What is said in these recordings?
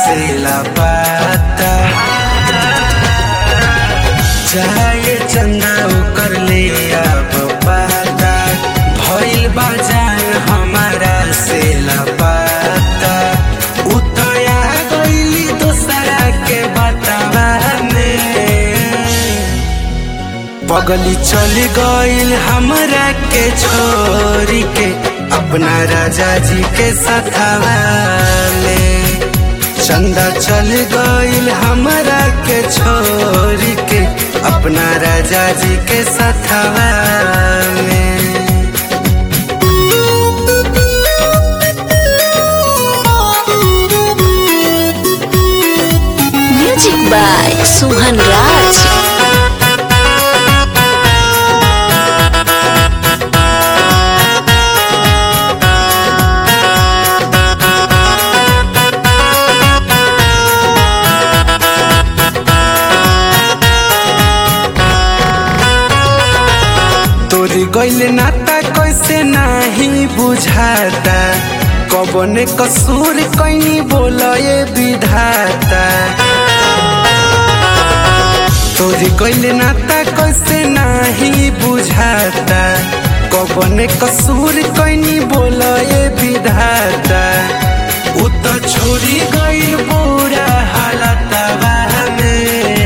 से लापाता चाहे चंदा ओकर ले अब पाता भइल बाजान हमारा से लापाता उतया गइली दोसरा के बतावा में पगली चल गइल हमरा के छोरी के अपना राजा जी के सथावा में चंदा चल गइल हमरा के छोरी के अपना राजा जी के सथावा में Music by Suhan Raj. तोरी गइल नाता कैसे नाही बुझाता कबने कसूर कैनी बोलए विधाता तोरी गइल नाता कैसे नाही बुझाता कबने कसूर कैनी बोलए विधाता उ त छोरी गइल बुरा हालतवा में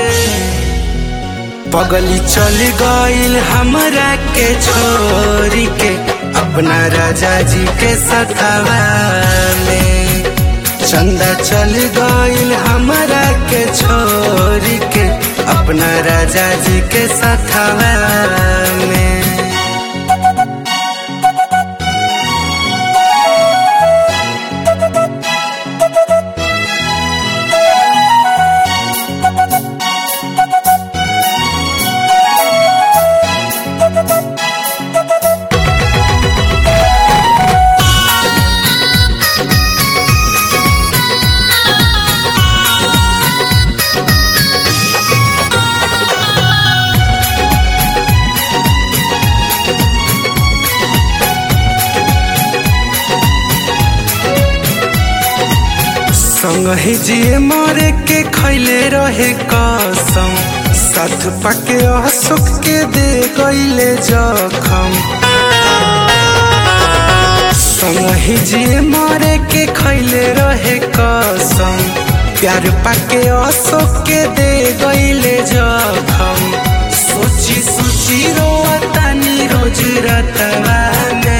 पगली चल गइल हमरा के छोरी के अपना राजा जी के सथावा में चंदा चल गइल हमरा के छोरी के अपना राजा जी के सथावा में संगहि जिए मरे के खैले रहे कसम साथ पाके अशोक के दे गईले जखम संगहि जिए मरे के खैले रहे कसम प्यार पाके अशोक के दे गईले जखम सोची सोची रोतानी रोज रतवा में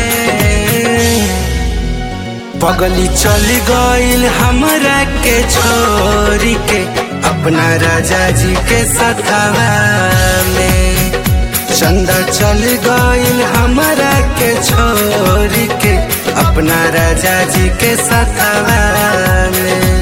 पगली चल गइल हमरा के छोरी के अपना राजा जी के सथावा में चंदा चल गइल हमरा के छोरी के अपना राजा जी के सथावा में